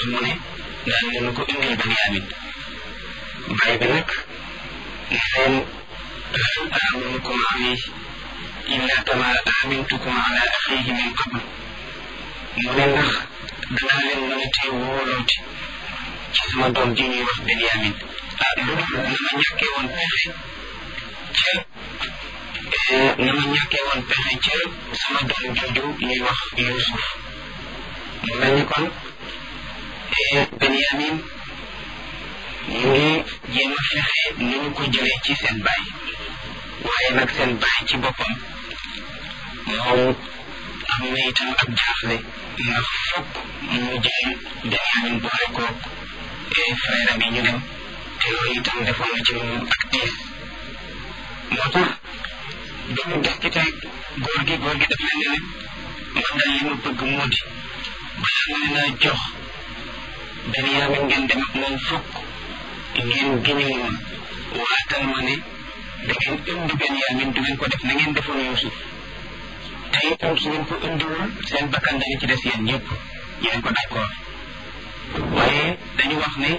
mu ne daan leen ko indil Benyamin baay bi nag ne leen hal aminukum alayhi illa kama amintukum ala axihi min qabl mu ne ndax danaa leen mën a tee wóolooti ci sama doom ji ñuy wax Benyamin ah lu dul na ma ñàkkee woon pexe ca na ma ñàkkee woon pexe ca sama doom jooju ñuy wax Yuusuf mu mel ni kon Benyamin ñu ngi jéem a fexe ni ñu ko jëlee ci seen baay waaye nag seen baay ci boppam moom am na itam ak jaaxle ndax fokk mu jël Benyamin boole koog frère bi ñu dem te loolu itam defoon na ci moom ak tiis moo tax dañu des ci tey góor gi góor gi daf leen ne man daal li ma bëgg moo di balaa ma leen a jox Benyamin ngeen dem ak moom fokk ngeen giñal ma waatal ma ne da ngeen indi Benyamin du ngeen ko def na ngeen defoon Yuusuf te itam su ngeen ko indiwul seen bakkan dañu ci des yéen ñëpp yéen ko d'accord waaye dañu wax ne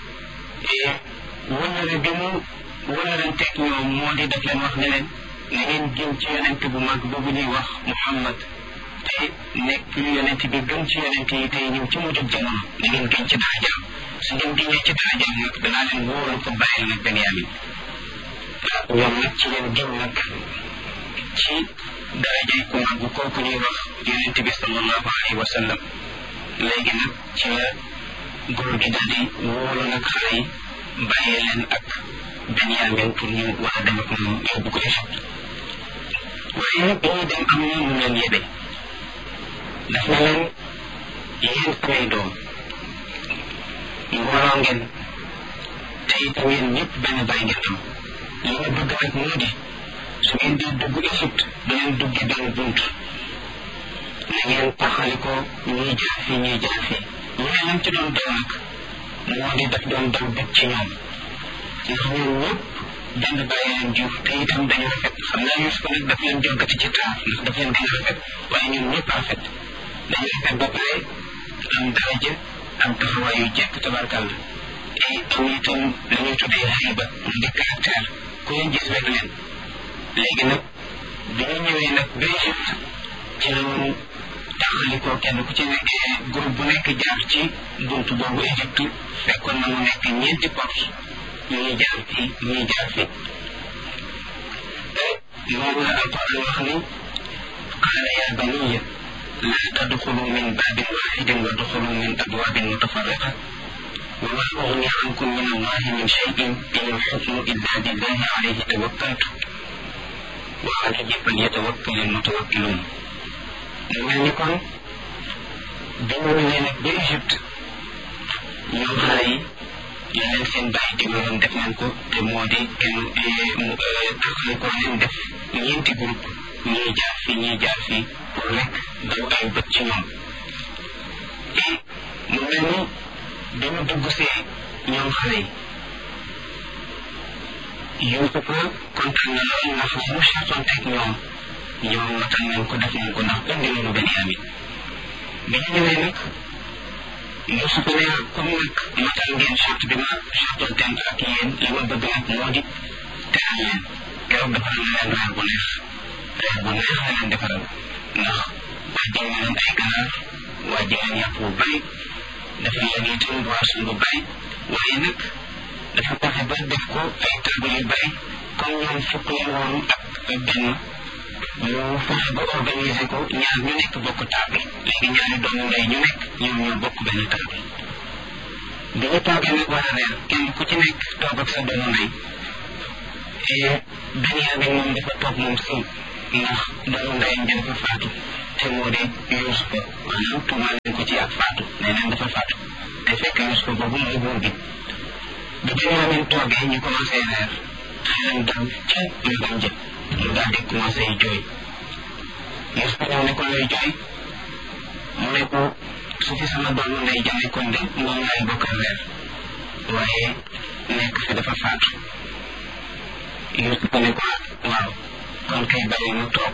wëllëre bi mu wëllëranteeg ñoom moo di def leen wax ne leen na ngeen gën ci yonent bu mag boobu ñuy wax Muhammad te nekk yonent bi gën ci yonent yi tey ñëw ci mujjub jamono na ngeen gën ci darajaam su ngeen gënee ci darajaam nag danaa leen wóoral ko bàyyil nag Benyamin ñoom nag ci leen gën nag ci darajay ku mag kooku ñuy wax yonent bi sallallahu alayhi wa sallam léegi nag ci la góor gi daal di wóolu nag xale yi bàyyi leen ak Benyamin pour ñu war a dem ak moom yóbbu ko Égypte waaye bi ñuy dem am na mu leen yebe daf na leen yéen samay doom mbooloo ngeen te itam yéen ñëpp benn bàyyi ngeen am li ma bëgg nag moo di su ngeen di dugg Égypte da ngeen dugge benn bunt na ngeen taxali ko ñuy jaar fii ñuy jaar fii mu ne lam ci doon daw nag moo di daf doon daw bëgg ci ñoom ndax ñoom ñëpp benn bàyyi leen jur te itam dañu rafet xam naa Yuusuf nag daf leen jogati ci taar ndax daf leen gën a rafet waaye ñoom ñëpp rafet dañu rafet ba pare am daraja am taxawaay yu jekk tabarkàlla te am itam la ñuy tuddee xayba mu di caractère ku leen gis rek leen léegi nag bi ñu ñëwee nag ba Égypte ci la ñu taxalikoo kenn ku ci nekk groupe bu nekk jaar ci buntu boobu Égypte fekkoon na mu nekk ñeenti porte ñuy jaar fii ñuy jaar fii moom la alquran wax ni qaala ya baniya la tadxulu min babin waxidin wa duxulu min abwabin mutafarriqa wa ma ugni ankum min allahi min cheyin in alxukmu illa lillahi alayhi tawakkaltu wa alayhi falyatawakkal almutawakkilun mu mel ni kon bi mu ñëwee nag ba Égypte ñoom xale yi la leen seen bàyyi digaloon def nañ ko te moo di kenn taxali ko leen def ñeenti groupe ñii jaar fii ñii jaar fii pour rek daw ay bët ci ñoom et mu mel ni bi mu dugg see ñoom xale yi Yuusufa kontaan na lool ndax li mu seetonteeg ñoom ñoom matal nañ ko def nañ ko ndax indi nañu Benyamin bi ñu ñëwee nag Yuusuf ne comme nag matal ngeen charte bi ma chartonteen ak yéen li ma bëgg nag moo di teral leen keroog defaral na leen reer bu neex reer bu neex la leen defaral ndax wàjjal na leen ay ganaar wàjjal leen yàpp bu bari defal leen itam boisson bu bari waaye nag dafa fexe ba def ko ay table yu bari comme ñoom fukk leen woon ak benn mu fexe ba organiser ko ñaar ñu nekk bokk table léegi ñaari doomu ndey ñu nekk ñoom ñoo bokk benn table bi ñu toogee nag war a reer kenn ku ci nekk toog ak sa doomu ndey et Benyamin moom dafa toog moom si ndax doomu ndeyam bi dafa faatu te moo di Yuusufa maanaam tuumaal leen ko ci ak faatu nee neen dafa faatu te fekk Yuusufa boobu mooy buur bi bi Benyamin toogee ñu commencé reer xelam dal ca magam jëpp mu daal di commencé jooy Yuusuf ñëw ne ko looy jooy mu ne ko su fi sama doomu ndey ja nekkoon de moom laay bokkal reer waaye nekk fi dafa faatu Yuusuf ne ko waaw kon kay bàyyi mu toog